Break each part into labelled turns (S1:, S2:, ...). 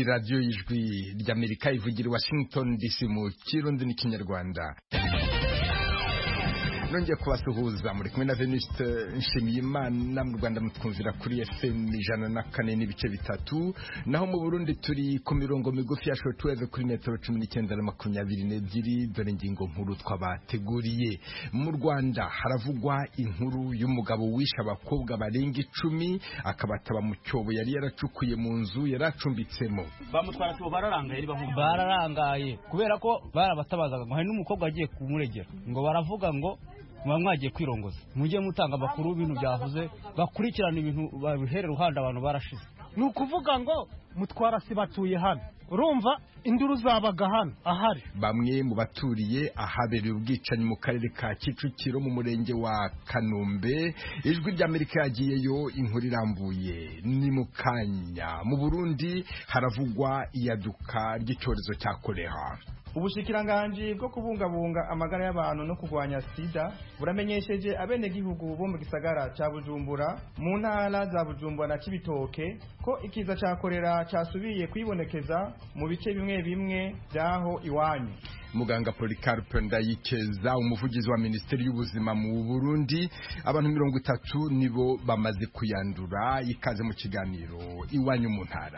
S1: radiyo y'ijwi ry'amerika ivugira i washington dc mu kirundi n'ikinyarwanda nongeye kubasuhuza muri kumwe na venuste nshimiyimana mu rwanda mutwumvira kuri fm ijana na kane n'ibice bitatu naho mu burundi turi ku mirongo migufi ya shortwave kuri metero cumi n'icyenda na makumyabiri n'ebyiri dore ingingo nkuru twabateguriye mu rwanda haravugwa inkuru y'umugabo wishe abakobwa barenga icumi akabataba mu cyobo yari yaracukuye mu nzu yari acumbitsemo
S2: bamutwara cyobo bararangaye
S3: bararangaye kubera ko barabatabazaga ngo hari n'umukobwa agiye kumuregera ngo baravuga ngo muba mwagiye kwirongoza mujye mutanga amakuru y'ibintu byavuze bakurikirana ibintu babihere ruhande abantu barashize
S4: ni ukuvuga ngo mutwara si batuye hano urumva induru zabaga hano ahari
S1: bamwe mu baturiye ahabereye ubwicanyi mu karere ka kicukiro mu murenge wa kanombe ijwi ry'amerika yagiyeyo inkuru irambuye ni mu kanya mu burundi haravugwa iyaduka ry'icyorezo cya kolera
S5: ubushikiranganji bwo kubungabunga amagara y'abantu no kurwanya sida buramenyesheje abenegihugu bo mu gisagara ca bujumbura mu ntara za bujumbura na cibitoke ko ikiza ca korera casubiye kwibonekeza mu bice bimwe bimwe vyaho iwanyu
S1: muganga Policarpe Ndayikeza umuvugizi wa Minisiteri y'Ubuzima mu Burundi abantu mirongo itatu nibo bamaze kuyandura ikaze mu kiganiro iwanyu mu ntara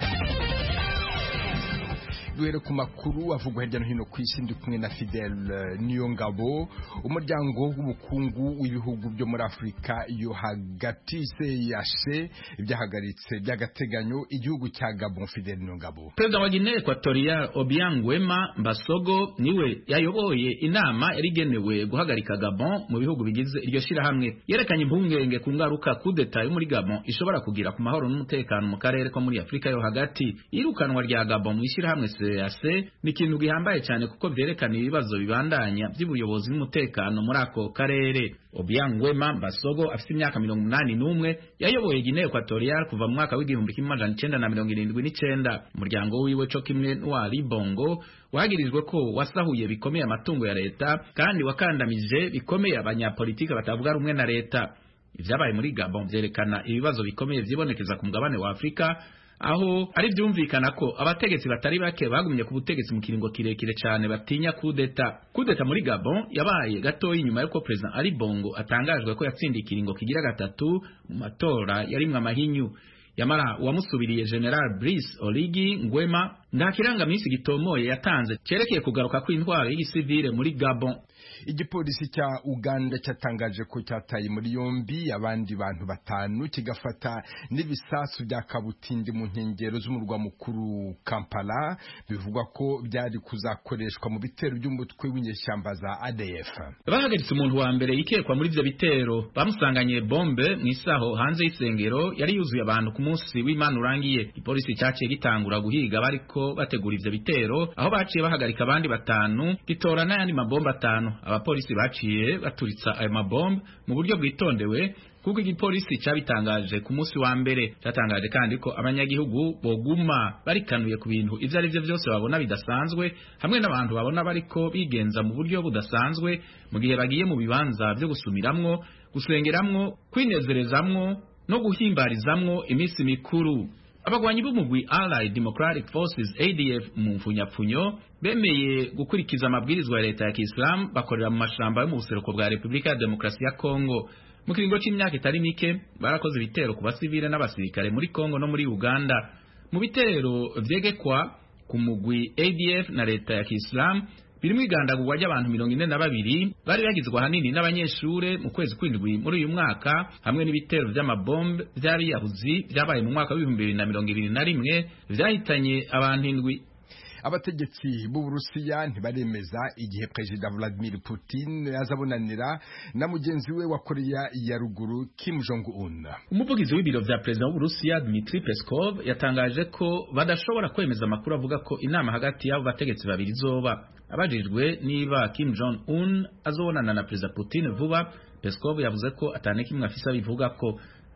S1: duhere ku makuru avugwa hirya no hino ku isi ndi kumwe na Fidel Niyongabo umuryango w'ubukungu w'ibihugu byo muri Afurika yo hagati CEEAC byahagaritse by'agateganyo igihugu cya Gabon Fidel Niyongabo
S6: Perezida wa Guinea Equatorial Obiang Nguema Mbasogo niwe yayoboye inama yari igenewe guhagarika Gabon mu bihugu bigize iryo shirahamwe yerekanye impungenge ku ngaruka kudeta yo muri Gabon ishobora kugira ku mahoro n'umutekano mu karere ko muri Afurika yo hagati irukanwa rya Gabon mu ishirahamwe CEEAC ni ikintu gihambaye cyane kuko vyerekana ibibazo bibandanya by'ubuyobozi n'umutekano muri ako karere Obiang Nguema Mbasogo afite imyaka mirongo umunani n'umwe yayoboye Guinea Equatorial kuva mu mwaka w'igihumbi kimwe amajana icenda na mirongo irindwi n'icenda umuryango wiwe co kimwe n'uwa Libongo wagirijwe ko wasahuye bikomeye amatungo ya leta kandi wakandamije bikomeye abanyapolitike batavuga rumwe na leta ivyabaye muri Gabon vyerekana ibibazo bikomeye vyibonekeza ku mugabane wa Afrika aho ari byumvikana ko abategetsi batari bake bagumye ku butegetsi mu kiringo kirekire cyane batinya kudeta kudeta muri Gabon yabaye gatoyi nyuma yuko president Ali Bongo atangajwe ko yatsindiye ikiringo kigira gatatu mu matora yarimwe amahinyu yamara uwamusubiriye General Brice Oligi Nguema nta kirangaminsi gitomoye yatanze cerekeye kugaruka kw'intwaro y'igisivile muri Gabon
S1: igipolisi cya Uganda cyatangaje ko cyataye muri yombi abandi bantu batanu kigafata n'ibisasu bya kabutindi mu nkengero z'umurwa mukuru Kampala bivugwa ko byari kuzakoreshwa mu bitero by'umutwe w'inyeshyamba za ADF
S6: bahagaritse umuntu wa mbere yikekwa muri ivyo bitero bamusanganye bombe mu isaho hanze y'isengero yari yuzuye abantu ku munsi w'Imana urangiye ipolisi cyaciye gitangura guhiga bariko bategura ivyo bitero aho baciye bahagarika abandi batanu gitora n'ayandi mabomba atanu abapolisi baciye baturitsa ayo mabomba mu buryo bwitondewe kuko igipolisi cyabitangaje ku munsi wa mbere cyatangaje kandi ko abanyagihugu boguma barikanuye ku bintu ivyo ari vyo vyose babona bidasanzwe hamwe n'abantu babona bariko bigenza mu buryo budasanzwe mu gihe bagiye mu bibanza vyo gusumiramwo gusengeramwo kwinezerezamwo no guhimbarizamwo iminsi mikuru abagwanyi b'umugwi Allied Democratic Forces ADF mu mfunyapfunyo bemeye gukurikiza amabwirizwa ya leta ya Kiislamu bakorera mu mashamba yo mu buseruko bwa Repubulika ya Demokarasi ya Kongo mu kiringo c'imyaka itari mike barakoze ibitero ku basivile n'abasirikare muri Kongo no muri Uganda mu bitero vyegekwa ku mugwi ADF na leta ya Kiislamu birimo igandagurwa ry'abantu mirongo ine na babiri bari bagizwe ahanini n'abanyeshure mu kwezi kw'indwi muri uyu mwaka hamwe n'ibitero vy'amabombe vy'abiyahuzi vyabaye mu mwaka w'ibihumbi bibiri na mirongo ibiri na rimwe vyahitanye abantu indwi
S1: abategetsi b'uburusiya ntibaremeza igihe perezida Vladimir Putin azabonanira na mugenzi we wa Korea ya ruguru Kim Jong Un
S6: umuvugizi w'ibiro vya perezida w'uburusiya Dmitry Peskov yatangaje ko badashobora kwemeza amakuru avuga ko inama hagati y'abo bategetsi babiri izoba abajijwe niba Kim Jong Un azobonana na perezida Putin vuba Peskov yavuze ko atane kimwe afise abivuga ko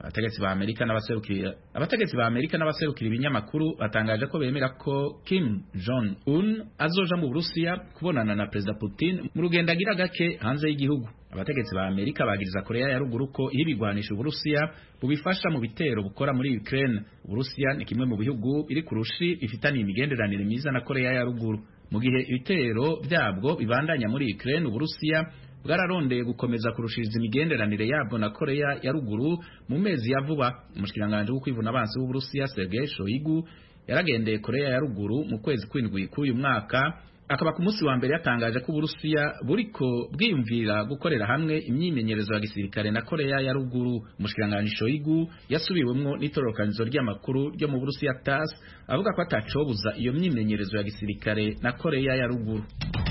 S6: abategetsi ba Amerika n'abaserukira abategetsi ba Amerika n'abaserukira ibinyamakuru batangaje ko bemera ko Kim Jong Un azoja mu Burusiya kubonana na Perezida Putin mu rugendo agira gake hanze y'igihugu abategetsi ba Amerika bagiriza Korea ya ruguru ko iri bigwanisha Uburusiya bubifasha mu bitero bukora muri Ukraine Uburusiya ni kimwe mu bihugu biri ku rushi bifitaniye imigenderanire myiza na Korea ya ruguru mu gihe ibitero byabwo bibandanya muri Ukraine Uburusiya bwararondeye gukomeza kurushiriza imigenderanire yabwo na Korea ya ruguru mu mezi ya vuba umushikiranganje w'ukwivuna abansi w'Uburusiya Sergei Shoigu yaragendeye Korea ya ruguru mu kwezi kw'indwi k'uyu mwaka akaba ku munsi wa mbere yatangaje ko Uburusiya buriko bwiyumvira gukorera hamwe imyimenyerezo ya gisirikare na Korea ya ruguru umushikiranganje Shoigu yasubiwemwo n'itororokanizo ry'amakuru ryo mu Burusiya TASS avuga ko atacobuza iyo myimenyerezo ya gisirikare na Korea ya ruguru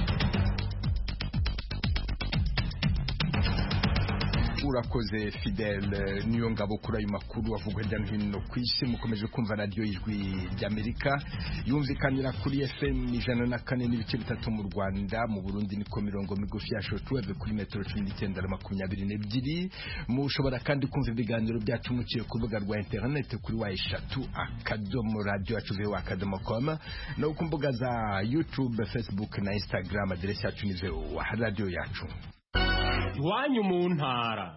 S1: urakoze fidele niyo ngabo kuri ayo makuru avugwa hirya no hino ku isi mukomeje kumva radiyo ijwi ry'amerika yumvikanira kuri fm ijana na kane n'ibice bitatu mu rwanda mu burundi niko mirongo migufi ya shotuweve kuri metero cumi n'icyenda na makumyabiri n'ebyiri mushobora kandi kumva ibiganiro byacu muciye ku rubuga rwa interineti kuri wa eshatu akadomo radiyo yacu vewa akadomo koma no ku mbuga za youtube facebook na instagram aderesi yacu ni vewa radiyo yacu
S2: iwanyu mu ntara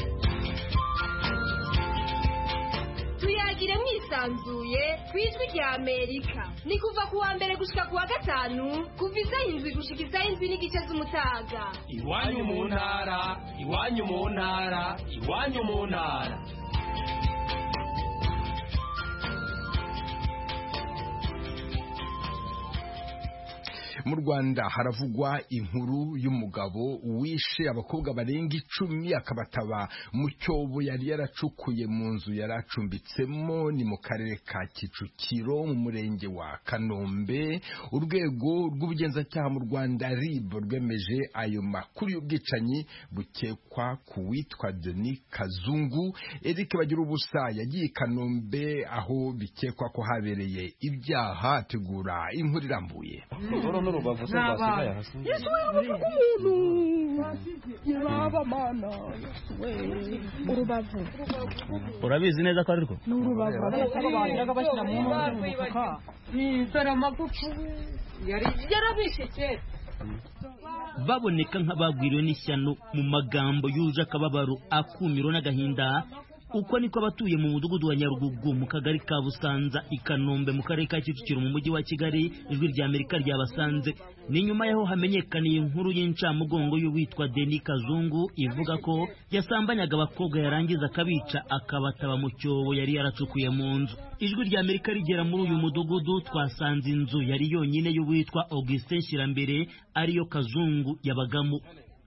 S7: tuyagire mwisanzuye ku ijwi rya amerika ni kuva ku wa mbere gushika ku wa gatanu kuva isaha indwi gushika isaha indwi n'igice z'umutaga
S2: iwanyu mu ntara iwanyu mu ntara iwanyu mu ntara
S1: mu rwanda haravugwa inkuru y'umugabo wishe abakobwa barenga icumi akabataba mu cyobo yari yaracukuye mu nzu yari acumbitsemo ni mu karere ka kicukiro mu murenge wa kanombe urwego rw'ubugenzacyaha mu rwanda rib rwemeje ayo makuru y'ubwicanyi bukekwa ku witwa denis kazungu eric bagira ubusa yagiye i kanombe aho bikekwa ko habereye ibyaha ategura inkuru irambuye
S3: n'urubavu se rwasigaye hasi
S8: urubavu
S3: urabizi neza ko ari rwo
S8: ni urubavu bagiraga bashyira mu nkono mu mufuka dore amagufa yarabishe kera
S9: baboneka nk'abagwiriwe n'ishyano mu magambo yuje akababaro akumiro n'agahinda uko niko abatuye mu mudugudu wa nyarugugu mu kagari ka busanza i kanombe mu karere ka kicukiro mu mujyi wa kigali ijwi rya amerika ryabasanze ni nyuma yaho hamenyekaniye inkuru y'incamugongo y'uwitwa deni kazungu ivuga ko yasambanyaga abakobwa yarangiza akabica akabataba mu cyobo yari yaracukuye mu nzu ijwi rya amerika rigera muri uyu mudugudu twasanze inzu yari yonyine y'uwitwa augustin shirambere ariyo kazungu yabagamo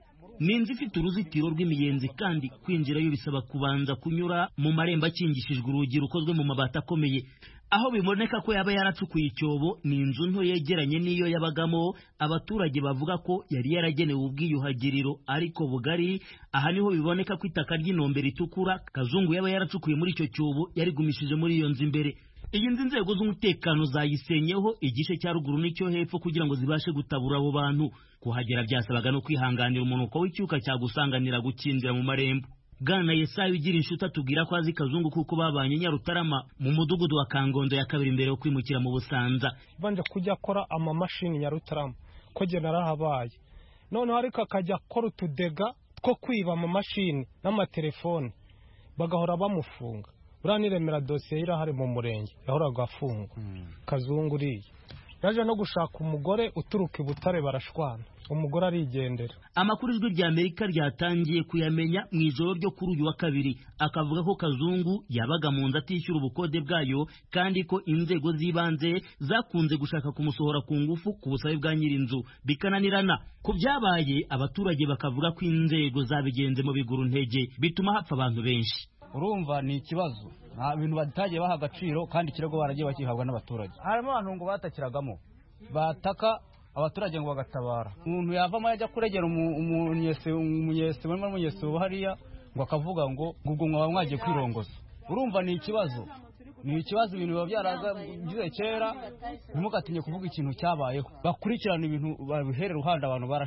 S9: ni inzu ifite uruzitiro rw'imiyenzi kandi kwinjirayo bisaba kubanza kunyura mu marembo akingishijwe urugi rukozwe mu mabati akomeye aho biboneka ko yaba yaracukuye icyobo ni inzu nto yegeranye n'iyo yabagamo abaturage bavuga ko yari yaragenewe ubwiyuhagiriro ariko bugari aha niho biboneka ko itaka ry'inombe ritukura kazungu yaba yaracukuye muri icyo cyobo yarigumishije muri iyo nzu imbere iyi nzu inzego z'umutekano zayisenyeho igice cya ruguru n'icyo hepfo kugira ngo zibashe gutabura abo bantu kuhagera byasabaga no kwihanganira umunuko w'icyuka cyagusanganira gukinjira mu marembo bwana yesayi ugira inshuti atubwira ko azi kazungu kuko babanye nyarutarama mu mudugudu wa kangondo ya kabiri mbere yo kwimukira mu busanza
S4: banje kujya akora amamashini nyarutarama ko jye narahabaye noneho ariko akajya akora utudega two kwiba amamashini n'amatelefone bagahora bamufunga buriya niremera dosiye ye irahari mu murenge yahoraga afungwa kazungu uriya yaje no gushaka umugore uturuka i butare barashwana umugore arigendera
S9: amakuru ijwi rya amerika ryatangiye kuyamenya mu ijoro ryo kuri uyu wa kabiri akavuga ko kazungu yabaga mu nzu atishyura ubukode bwayo kandi ko inzego z'ibanze zakunze gushaka kumusohora ku ngufu ku busabe bwa nyir'inzu bikananirana ku byabaye abaturage bakavuga ko inzego zabigenze mu biguru ntege bituma hapfa abantu benshi
S3: urumva ni ikibazo nta bintu batagiye baha agaciro kandi ikirego baragiye bakihabwa n'abaturage harimo abantu ngo batakiragamo bataka abaturage ngo bagatabara umuntu yavamo yajya kuregera umunyesi barimo umunyesi hariya ngo akavuga ngo ubwo mwaba mwagiye kwirongoza urumva ni ikibazo ni ikibazo ibintu biba byaragize kera ntimugatinye kuvuga ikintu cyabayeho bakurikirana ibintu babihere ruhande abantu barashize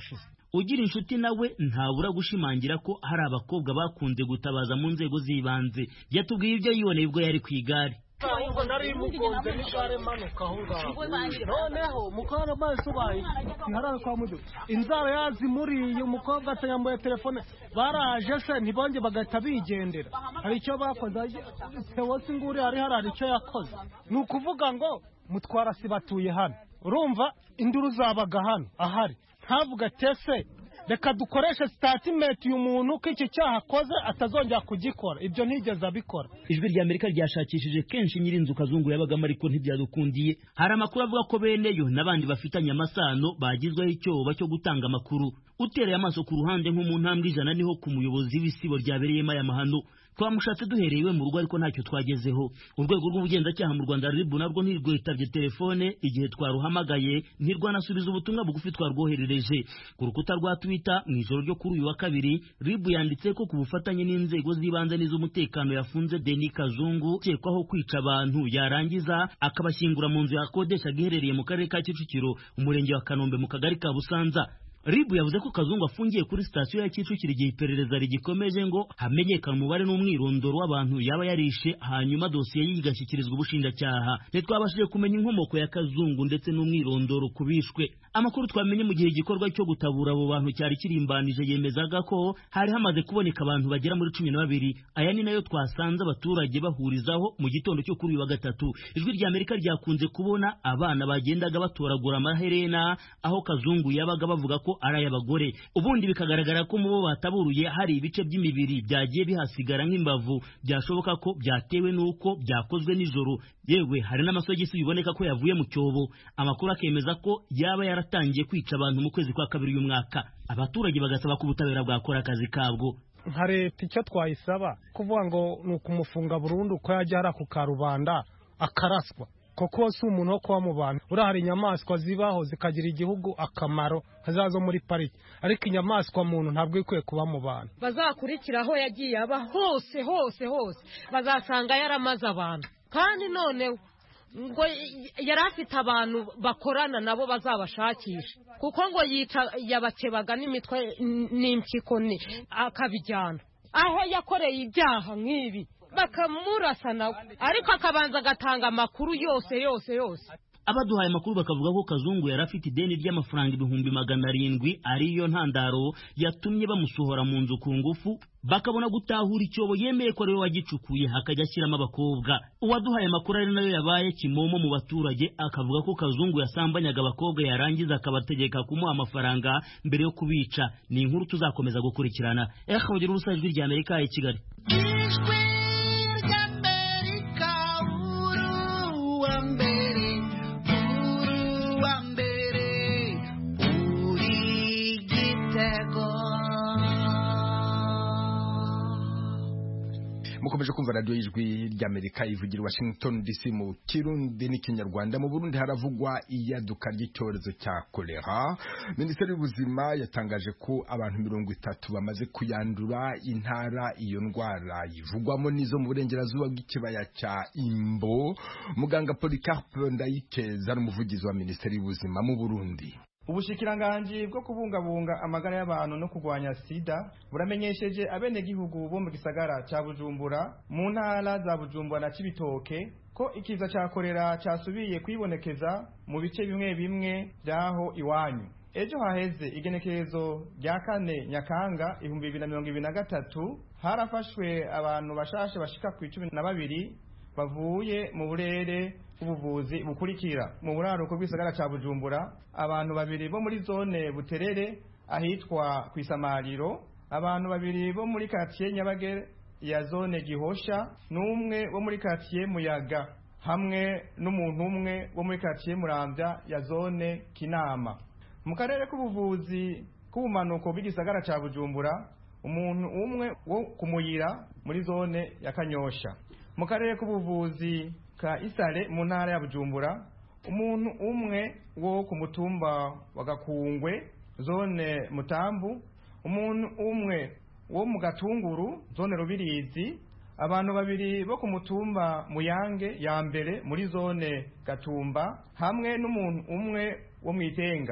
S9: ugira inshuti nawe ntabura gushimangira ko hari abakobwa bakunze gutabaza mu nzego z'ibanze yatubwiye ibyo yiboneye ubwo yari ku igare
S4: ahubwo nari mugonze n'igare manuka aho ngaho noneho mukobwa amaso ubaye ntarara kwa mudu inzara yazimuriye umukobwa atayambuye telefone baraje se ntibonge bagahita bigendera hari icyo bakoze tewosi nguri hari hari icyo yakoze ni ukuvuga ngo mutwarasi batuye hano urumva induru zabaga hano ahari ntavuga tese reka dukoreshe sitatimenti uyu muntu ko iki cyaha akoze atazongera kugikora ibyo ntigeze abikora
S9: ijwi rya amerika ryashakishije kenshi nyir'inzu kazungu yabagamo ariko ntibyadukundiye hari amakuru avuga ko beneyo n'abandi bafitanye amasano bagizweho icyoba cyo gutanga amakuru utereye amaso ku ruhande nko mu ntambwe ijana niho ku muyobozi w'isibo ryabereyemo aya mahano twamushatse duhereye iwe mu rugo ariko ntacyo twagezeho urwego rw'ubugenzacyaha mu rwanda ribu narwo ntirwitabye telefone igihe twaruhamagaye ntirwanasubiza ubutumwa bugufi twarwoherereje ku rukuta rwa twitter mu ijoro ryo kuri uyu wa kabiri ribu yanditse ko ku bufatanye n'inzego z'ibanze n'iz'umutekano yafunze deni kazungu ukekwaho kwica abantu yarangiza akabashyingura mu nzu yakodeshaga iherereye mu karere ka kicukiro umurenge wa kanombe mu kagari ka busanza ribu yavuze ko kazungu afungiye kuri sitasiyo ya kicukiro igihe iperereza rigikomeje ngo hamenyekane umubare n'umwirondoro w'abantu yaba yarishe hanyuma dosiye ye igashyikirizwa ubushinjacyaha ntitwabashije kumenya inkomoko ya kazungu ndetse n'umwirondoro ku bishwe amakuru twamenye mu gihe igikorwa cyo gutabura abo bantu cyari kirimbanije yemezaga ko hari hamaze kuboneka abantu bagera muri cumi na babiri aya ni nayo twasanze abaturage bahurizaho mu gitondo cyo kuri uyu wa gatatu ijwi rya amerika ryakunze kubona abana bagendaga batoragura amaherena aho kazungu yabaga bavuga ko ari ay'abagore ubundi bikagaragara ko mu bo bataburuye hari ibice by'imibiri byagiye bihasigara nk'imbavu byashoboka ko byatewe n'uko byakozwe nijoro yewe hari n'amasogisi biboneka ko yavuye mu cyobo amakuru akemeza ko yaba yaratangiye kwica abantu mu kwezi kwa kabiri uyu mwaka abaturage bagasaba ko ubutabera bwakora akazi kabwo
S4: nka leta icyo twayisaba kuvuga ngo ni ukumufunga burundu ko yajya hariya ku karubanda akaraswa kuko si umuntu wo kuba mu bantu buriya hari inyamaswa zibaho zikagira igihugu akamaro nka zo muri pariki ariko inyamaswa muntu ntabwo ikwiye kuba mu bantu
S8: bazakurikira aho yagiye aba hose hose hose bazasanga yaramaze abantu kandi none ngo yari afite abantu bakorana nabo bazabashakisha kuko ngo yica yabakebaga n'imitwe n'impyiko akabijyana aho yakoreye ibyaha nk'ibi bakamurasa nawe ariko akabanza agatanga amakuru yose yose yose
S9: abaduhaye amakuru bakavuga ko kazungu yari afite ideni ry'amafaranga ibihumbi magana arindwi ariyo ntandaro yatumye bamusohora mu nzu ku ngufu bakabona gutahura icyobo yemeye ko ariwe wagicukuye hakajya ashyiramo abakobwa uwaduhaye amakuru ari nayo yabaye kimomo mu baturage akavuga ko kazungu yasambanyaga abakobwa yarangiza akabategeka kumuha amafaranga mbere yo kubica ni inkuru tuzakomeza gukurikirana ekabugira ubusa ijwi rya amerika i kigali
S1: mukomeje kumva radiyo y'ijwi ry'amerika ivugira washington dc mu kirundi n'ikinyarwanda mu burundi haravugwa iyaduka ry'icyorezo cya kolera minisiteri y'ubuzima yatangaje ko abantu mirongo itatu bamaze kuyandura intara iyo ndwara ivugwamo n'izo mu burengerazuba bw'ikibaya cya imbo muganga policarpe ndayikeza ari umuvugizi wa minisiteri y'ubuzima mu burundi
S5: ubushikiranganji bwo kubungabunga amagara y'abantu no kurwanya sida buramenyesheje abenegihugu bo mu gisagara ca bujumbura mu ntara za bujumbura na cibitoke ko ikiza ca korera casubiye kwibonekeza mu bice bimwe bimwe vyaho iwanyu ejo haheze igenekerezo rya kane nyakanga ibihumbi bibiri na mirongo ibiri na gatatu harafashwe abantu bashasha bashika ku icumi na babiri bavuye mu burere ubuvuzi bukurikira mu buraruko bw'isagara ca bujumbura abantu babiri bo muri zone buterere ahitwa ku isamariro abantu babiri bo muri katiye nyabagere ya zone gihosha n'umwe wo muri katiye muyaga hamwe n'umuntu umwe wo muri katiye muramvya ya zone kinama mu karere k'ubuvuzi k'ubumanuko bw'igisagara ca bujumbura umuntu umwe wo kumuyira muri zone ya kanyosha mu karere k'ubuvuzi ka isare mu ntara ya bujumbura umuntu umwe wo ku mutumba wa gakungwe zone mutambu umuntu umwe wo mu gatunguru zone rubirizi abantu babiri bo ku mutumba muyange ya mbere muri zone gatumba hamwe n'umuntu umwe wo mu itenga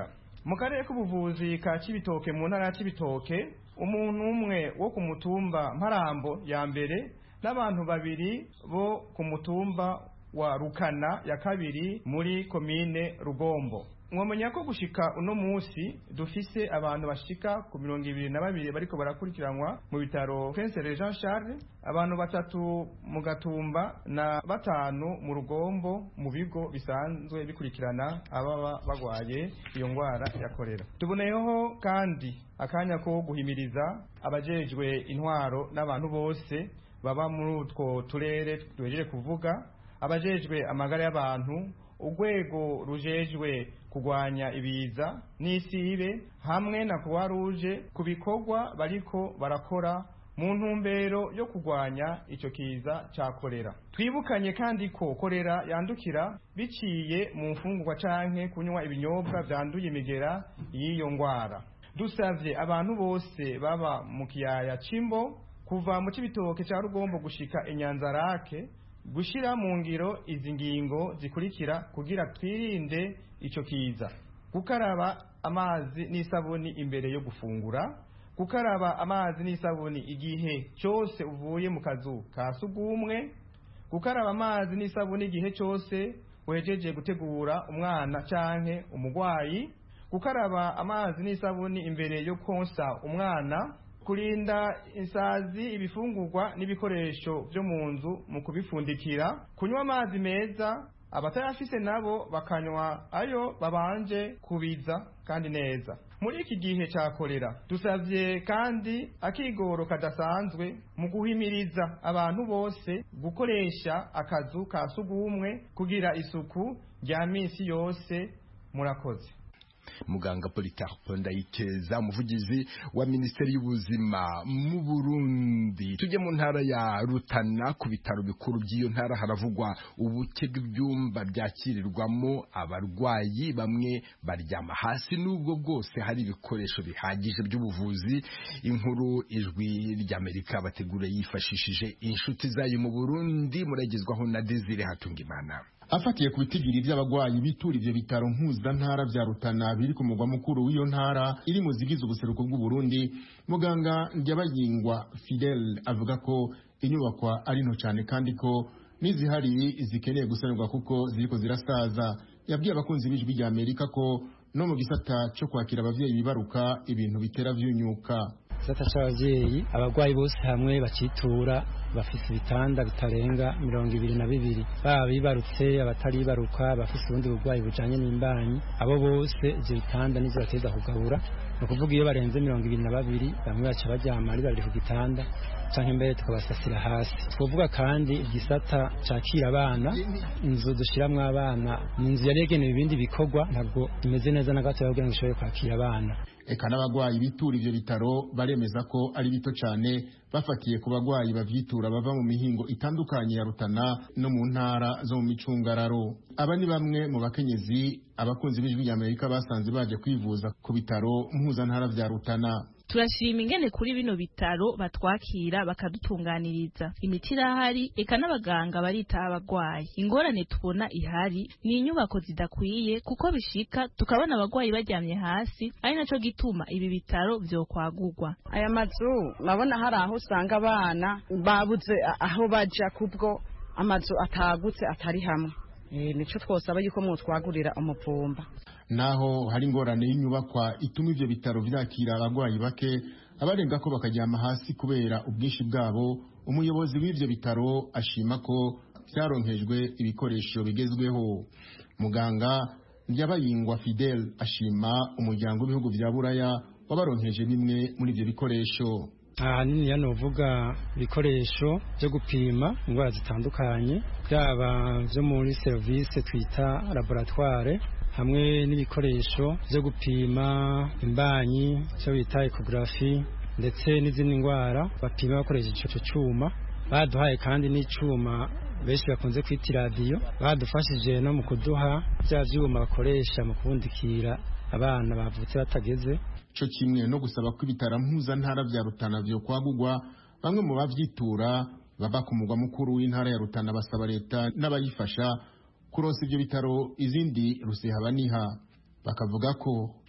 S5: mu karere k'ubuvuzi ka cibitoke mu ntara ya cibitoke umuntu umwe wo ku mutumba mparambo ya mbere n'abantu babiri bo ku mutumba wa rukana ya kabiri muri komine rugombo mwamenya ko gushika uno musi dufise abantu bashika ku mirongo ibiri na babiri bariko barakurikiranwa mu bitaro Prince Jean Charles abantu batatu mu gatumba na batanu mu rugombo mu bigo bisanzwe bikurikirana ababa bagwaye iyo ngwara ya korera tuboneyeho kandi akanya ko guhimiriza abajejwe intwaro n'abantu bose baba muri utwo turere twejeje kuvuga abajejwe amagara y'abantu urwego rujejwe kurwanya ibiza n'isibe hamwe na croix rouge ku bikorwa bariko barakora mu ntumbero yo kurwanya icyo kiza cya korera twibukanye kandi ko korera yandukira biciye mu mfungurwa canke kunywa ibinyobwa byanduye imigera y'iyo ngwara dusavye abantu bose baba mu kiyaya c'imbo kuva mu cibitoke cya rugombo gushika inyanzarake gushira mu ngiro izi ngingo zikurikira kugira twirinde icyo kiza gukaraba amazi n'isabuni imbere yo gufungura gukaraba amazi n'isabuni igihe cyose uvuye mu kazu ka sugumwe gukaraba amazi n'isabuni igihe cyose wejeje gutegura umwana canke umugwayi gukaraba amazi n'isabuni imbere yo konsa umwana kurinda insazi ibifungurwa n'ibikoresho byo mu nzu mu kubifundikira kunywa amazi meza abatayafise nabo bakanywa ayo babanje kubiza kandi neza muri iki gihe cya korera dusabye kandi akigoro kadasanzwe mu guhimiriza abantu bose gukoresha akazu ka sugumwe kugira isuku rya minsi yose murakoze
S1: muganga Polycarpe Ndayikeza umuvugizi wa Minisiteri y'Ubuzima mu Burundi tujye mu ntara ya Rutana ku bitaro bikuru by'iyo ntara haravugwa ubuke bw'ibyumba byakirirwamo abarwayi bamwe baryama hasi n'ubwo bwose hari ibikoresho bihagije by'ubuvuzi inkuru ijwi ry'Amerika bategura yifashishije inshuti zayo mu Burundi muragezwaho na Desire Hatungimana
S10: afatiye ku bitigiri by'abagwayi bitura ivyo bitaro mpuzantara vya Rutana biri ku mugwa mukuru w'iyo ntara iri mu zigize ubuseruko bw'u Burundi muganga Ndyabayingwa Fidel avuga ko inyubakwa ari nto cyane kandi ko n'izihari zikeneye gusanurwa kuko ziriko zirasaza yabwiye abakunzi b'ijwi rya Amerika ko no mu gisata cyo kwakira abavyeyi bibaruka ibintu bitera vyunyuka
S11: gisata c'abavyeyi abagwayi bose hamwe bacitura bafite ibitanda bitarenga mirongo ibiri na bibiri baba bibarutse abataribaruka abafite ubundi burwayi bujanye n'imbanyi abo bose ivyo bitanda nivyo bateza kugabura ni ukuvuga iyo barenze mirongo ibiri na babiri bamwe baca baryama ari babiri ku gitanda canke imbere tukabasasira hasi twovuga kandi igisata cakira abana inzu dushiramwo abana ni inzu yari yagenewe ibindi bikorwa ntabwo imeze neza na gato kugira ngo ishobore kwakira abana
S10: eka n'abagwayi bitura ivyo bitaro baremeza ko ari bito cane bafatiye ku bagwayi bavyitura bava mu mihingo itandukanye ya Rutana no mu ntara zo mu micungararo aba ni bamwe mu bakenyezi abakunzi b'ijwi rya Amerika basanze baje kwivuza ku bitaro mpuzantara vya Rutana
S12: turashima ingene kuri bino bitaro batwakira bakadutunganiriza imiti irahari eka n'abaganga baritaho abagwayi ingorane tubona ihari ni inyubako zidakwiye kuko bishika tukabona abagwayi baryamye hasi ari naco gituma ibi bitaro vyokwagurwa
S13: aya mazu urabona hari aho usanga abana babuze aho baja kubwo amazu atagutse atari hamwe nico twosaba yuko mwotwagurira umuvumba
S10: naho hari ingorane y'inyubakwa ituma ivyo bitaro vyakira abagwayi bake abarenga ko bakaryama hasi kubera ubwinshi bwabo umuyobozi w'ivyo bitaro ashima ko vyaronkejwe ibikoresho bigezweho muganga Ndyabayingwa Fidel ashima umuryango w'ibihugu vya Buraya wabaronkeje bimwe muri ivyo bikoresho
S11: ahanini hano uvuga ibikoresho byo gupima indwara zitandukanye byaba byo muri serivisi twita laboratware hamwe n'ibikoresho byo gupima imbanyi cyo bita ekogarafi ndetse n'izindi ndwara bapima bakoresheje icyo cyuma baduhaye kandi n'icyuma benshi bakunze kwita iradiyo badufashije no mu kuduha bya byuma bakoresha mu kubundikira abana bavutse batageze
S10: cyo kimwe no gusaba ko ibitaro mpuzantara vya Rutana vyo kwagurwa bamwe mu bavyitura baba ku mugwa mukuru w'intara ya Rutana basaba leta n'abayifasha kuronsa ivyo bitaro izindi rusehabaniha bakavuga ko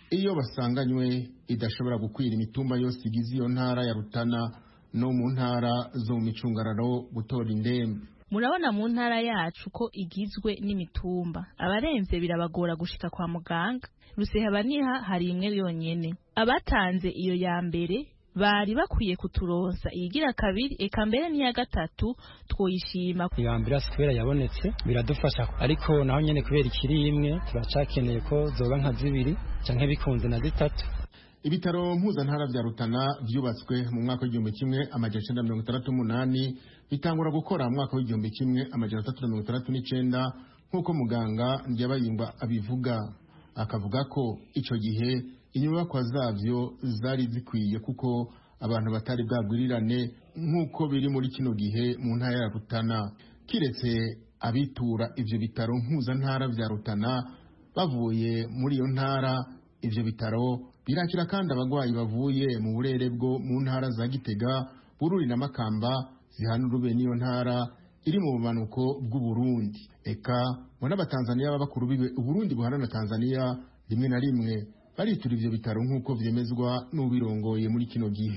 S10: iyo basanganywe idashobora gukwira imitumba yose igize iyo ntara ya rutana no mu ntara zo mu micungararo gutora indembe
S12: murabona mu ntara yacu ko igizwe n'imitumba abaremvye birabagora gushika kwa muganga rusehebaniha hari imwe yonyene abatanze iyo ya mbere bari bakwiye kuturonsa iyigira kabiri eka mbere n'iya gatatu twoyishima
S11: iyo ambulance kubera yabonetse biradufasha ariko naho nyene kubera ikiri imwe turacakeneye ko zoba nka zibiri canke bikunze na zitatu
S10: ibitaro mpuzantara vya rutana vyubatswe mu mwaka w'igihumbi kimwe amajana icenda mirongo itandatu n'umunani bitangura gukora mu mwaka w'igihumbi kimwe amajana atatu na mirongo itandatu n'icenda nk'uko muganga ndyabayingwa abivuga akavuga ko ico gihe inyubakwa zavyo zari zikwiye kuko abantu batari bwagwirirane nk'uko biri muri kino gihe mu ntara ya rutana kiretse abitura ivyo bitaro mpuzantara vya rutana bavuye muri iyo ntara ivyo bitaro birakira kandi abagwayi bavuye mu burere bwo mu ntara za gitega bururi na makamba zihana urube n'iyo ntara iri mu bumanuko bw'uburundi eka ngo n'abatanzaniya b'abakuru bibe uburundi buhana na tanzaniya rimwe na rimwe baritura ivyo bitaro nk'uko vyemezwa n'ubirongoye muri kino gihe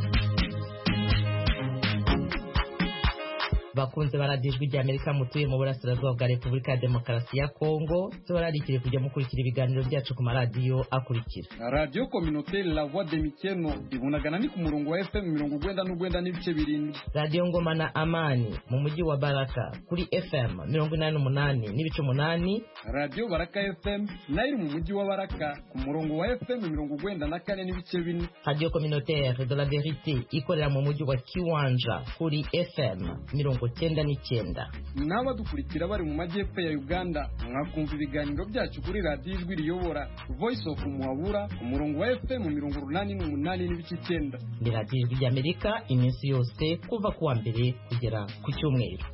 S14: bakunze baradijwe rya amerika mutuye mu burasirazuba bwa repubulika ya demokarasi ya kongo tubararikire kujya mukurikira ibiganiro byacu ku maradiyo akurikira
S15: radiyo kominote la voix de mikeno ibunagana ni ku murongo wa fm mirongo ugwenda n'ugwenda n'ibice birindwi
S14: radiyo ngoma na amani mu mujyi wa baraka kuri fm mirongo inani n'umunani n'ibice umunani
S15: radiyo baraka fm nayo iri mu mujyi wa baraka ku murongo wa fm mirongo ugwenda na kane n'ibice bine
S14: radiyo communautaire de la verite ikorera mu mujyi wa kiwanja kuri fm mirongo cyenda n'icyenda
S15: n'abadukurikira bari mu majyepfo ya uganda mwakumva ibiganiro byacu kuri radiyo ijwi riyobora voice of muhabura ku murongo wa fm mirongo urunani n'umunani n'ibice icyenda
S14: ni radiyo ijwi ry'amerika iminsi yose kuva ku wa mbere kugera ku cyumweru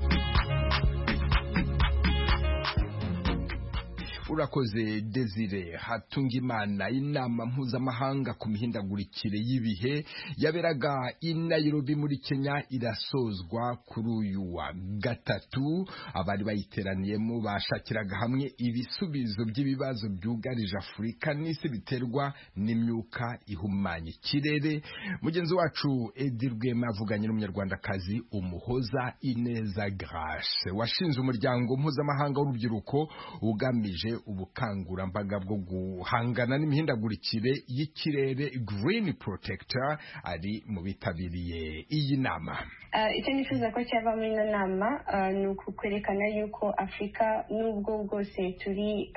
S1: urakoze desire hatungimana inama mpuzamahanga ku mihindagurikire y'ibihe yaberaga i nairobi muri kenya irasozwa kuri uyu wa gatatu abari bayiteraniyemo bashakiraga hamwe ibisubizo by'ibibazo byugarije afurika n'isi biterwa n'imyuka ihumanya ikirere mugenzi wacu edi rwema avuganye n'umunyarwandakazi umuhoza ineza grace washinze umuryango mpuzamahanga w'urubyiruko ugamije ubukangurambaga bwo guhangana n'imihindagurikire y'ikirere Green Protector ari mu bitabiriye iyi nama
S16: icyo nifuza ko cyava muri ino nama ni ukwerekana yuko afurika n'ubwo bwose turi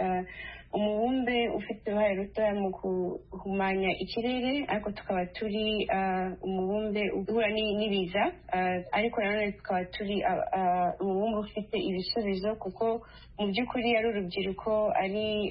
S16: umubumbe ufite uruhare rutoya mu guhumanya ikirere ariko tukaba turi umubumbe uhura n'ibiza ariko nanone tukaba turi umubumbe ufite ibisubizo kuko mu by'ukuri ari urubyiruko ari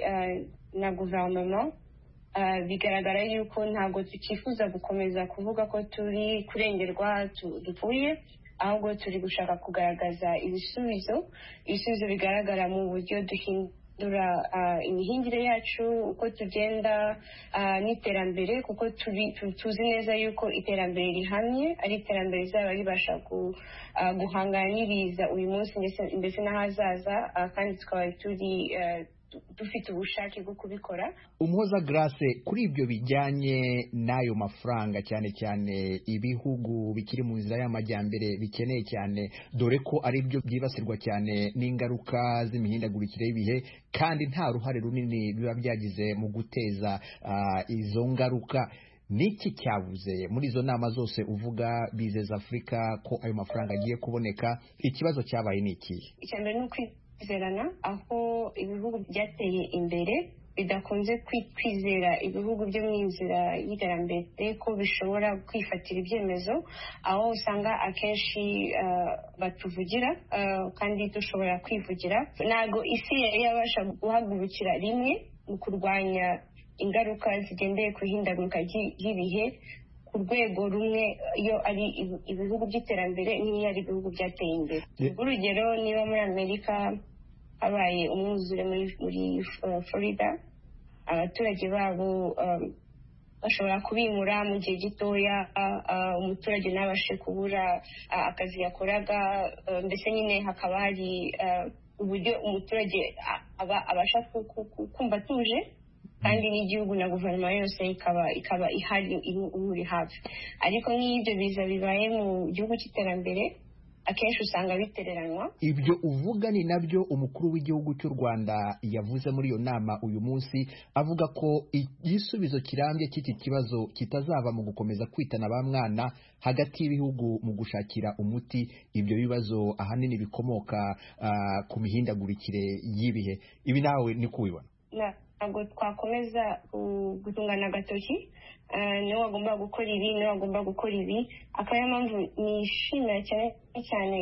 S16: na guverinoma bigaragara yuko ntabwo tukifuza gukomeza kuvuga ko turi kurengerwa dupfuye ahubwo turi gushaka kugaragaza ibisubizo ibisubizo bigaragara mu buryo duhindura imihingire yacu uko tugenda n'iterambere kuko tuzi neza yuko iterambere rihamye ari iterambere rizaba ribasha guhangana n'ibiza uyu munsi ndetse n'ahazaza kandi tukaba turi dufite ubushake bwo kubikora
S17: umuhoza grace kuri ibyo bijyanye n'ayo mafaranga cyane cyane ibihugu bikiri mu nzira y'amajyambere bikeneye cyane dore ko ari byo byibasirwa cyane n'ingaruka z'imihindagurikire y'ibihe kandi nta ruhare runini biba byagize mu guteza izo ngaruka niki cyabuze muri izo nama zose uvuga bizeza afurika ko ayo mafaranga agiye kuboneka ikibazo cyabaye ni ikihe
S16: icya mbere ni kwizerana aho ibihugu byateye imbere bidakunze kwizera ibihugu byo mu nzira y'iterambere ko bishobora kwifatira ibyemezo aho usanga akenshi batuvugira kandi dushobora kwivugira ntabwo isi yari yabasha guhagurukira rimwe mu kurwanya ingaruka zigendeye ku ihindagurika ry'ibihe ku rwego rumwe iyo ari ibihugu by'iterambere n'iyo ari ibihugu byateye imbere urugero niba muri amerika habaye umwuzure muri florida abaturage babo bashobora kubimura mu gihe gitoya umuturage ntabashe kubura akazi yakoraga mbese nyine hakaba hari uburyo umuturage abasha kumva atuje kandi n'igihugu na guverinoma yose ikaba ikaba ihari iri hafi ariko nk'iyo ibyo biza bibaye mu gihugu cy'iterambere akenshi usanga bitereranwa
S17: ibyo uvuga ni nabyo umukuru w'igihugu cy'u rwanda yavuze muri iyo nama uyu munsi avuga ko igisubizo kirambye cy'iki kibazo kitazava mu gukomeza kwitana ba mwana hagati y'ibihugu mu gushakira umuti ibyo bibazo ahanini bikomoka uh, ku mihindagurikire y'ibihe ibi nawe ni kubibona
S16: ntabwo twakomeza gutungana agatoki niwe wagomba gukora ibi niwe wagomba gukora ibi akaba ariyo mpamvu nishimira cyane cyane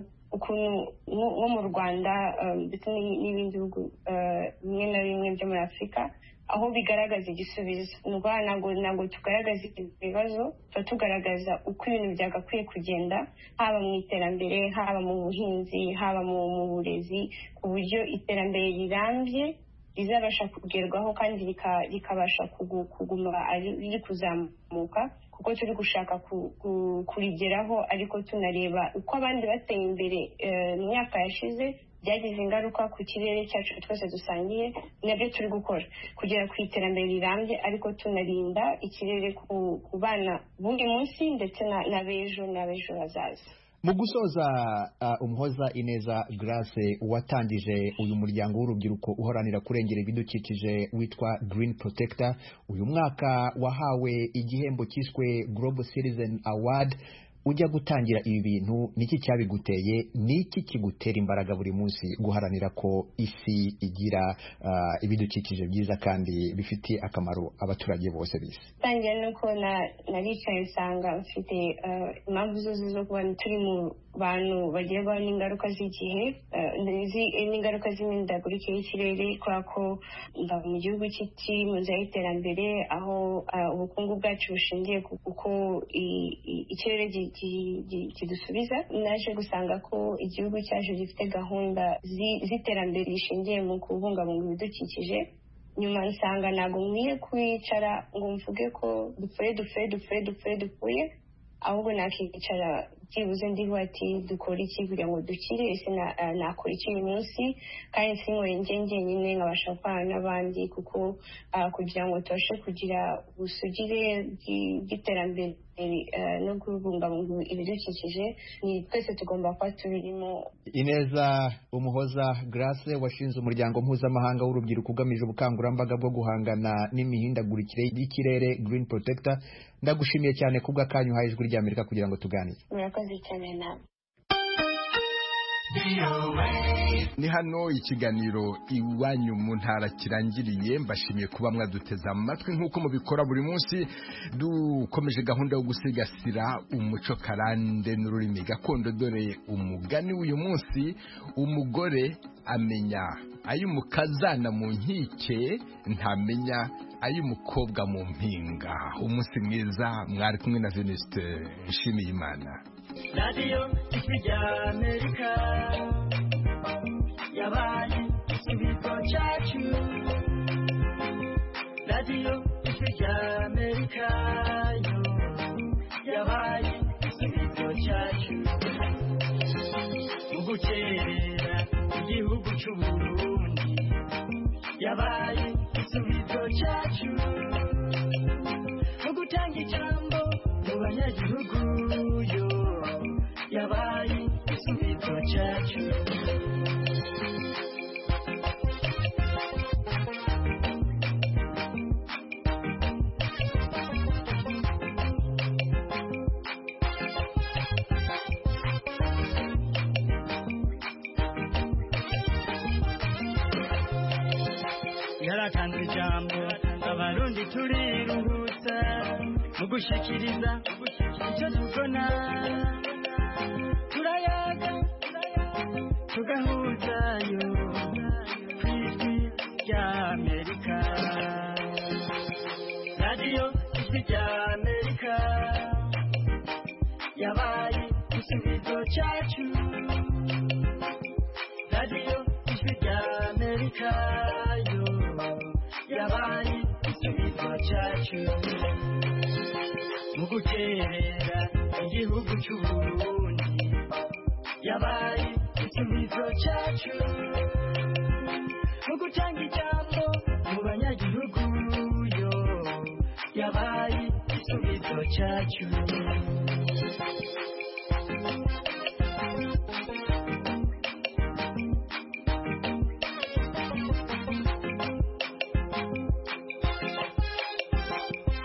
S16: ukuntu nko mu rwanda ndetse n'ibindi bihugu bimwe na bimwe byo muri afurika aho bigaragaza igisubizo ni ukuvuga ntabwo ntabwo tugaragaza ibibazo tuba tugaragaza uko ibintu byagakwiye kugenda haba mu iterambere haba mu buhinzi haba mu burezi ku buryo iterambere rirambye rizabasha kugerwaho kandi rikabasha kuguma riri kuzamuka kuko turi gushaka kurigeraho ariko tunareba uko abandi bateye imbere mu myaka yashize byagize ingaruka ku kirere cyacu twese dusangiye nabyo turi gukora kugera ku iterambere rirambye ariko tunarinda ikirere ku bana b'undi munsi ndetse n'abejo n'abejo hazaza
S17: mu gusoza uh, umuhoza ineza grace watangije uyu muryango w'urubyiruko uharanira kurengera ibidukikije witwa green protector uyu mwaka wahawe igihembo cyiswe global citizen award ujya gutangira ibi bintu niki cyabiguteye niki kigutera imbaraga buri munsi guharanira ko isi igira uh, ibidukikije byiza kandi bifitiye akamaro abaturage bose bisi
S16: tangira nuko naricaye nsanga mfite impamvu zose zo kuba turi mu bantu bagerwaho n'ingaruka z'igihe n'ingaruka z'imihindagurikire y'ikirere kubera ko mba mu gihugu kiri mu nzira y'iterambere aho ubukungu bwacu bushingiye ku uko ikirere kidusubiza naje gusanga ko igihugu cyacu gifite gahunda z'iterambere rishingiye mu kubungabunga ibidukikije nyuma nsanga ntabwo nkwiye kwicara ngo mvuge ko dupfuye dupfuye dupfuye dupfuye dupfuye ahubwo nakicara byibuze ndiho ati dukora iki kugira ngo dukire ese nakora iki uyu munsi kandi sinkore njye njyenyine nkabasha gukorana n'abandi kuko kugira ngo tubashe kugira ubusugire bw'iterambere no kubungabunga ibidukikije ni twese tugomba kuba tubirimo
S17: ineza umuhoza grace washinze umuryango mpuzamahanga w'urubyiruko ugamije ubukangurambaga bwo guhangana n'imihindagurikire y'ikirere green protector ndagushimiye cyane kubw'akanyu uhaye ijwi ry'amerika kugira ngo tuganire
S16: murakoze cyane nawe
S1: ni hano ikiganiro iwanyu mu ntara kirangiriye mbashimiye kuba mwaduteze amatwi nk'uko mubikora buri munsi dukomeje gahunda yo gusigasira umuco karande n'ururimi gakondo dore umugani w'uyu munsi umugore amenya ay'umukazana mu nkike ntamenya ay'umukobwa mu mpinga umunsi mwiza mwari kumwe na venuste nshimiye imana
S18: radiyo ijwi rya amerika yabaye igisubizo cyacu radiyo ijwi rya amerika yo yabaye igisubizo cyacu mu gukerera igihugu cy'uburundi yabaye igisubizo cyacu mu gutanga ijambo mu banyagihugu yo yabaye igisubizo cyacu yaratanze ijambo abarundi turiruhutsa mu gushikiriza icyo tubona turayaga tugahuzayo ku ijwi rya amerika radiyo ijwi rya amerika yabaye igisubizo cyacu radiyo ijwi rya amerika yo yabaye igisubizo cyacu mu guterera igihugu cy'uburundi yabaye igisubizo cyacu mu gutanga ijambo mu banyagihugu yabaye igisubizo cyacu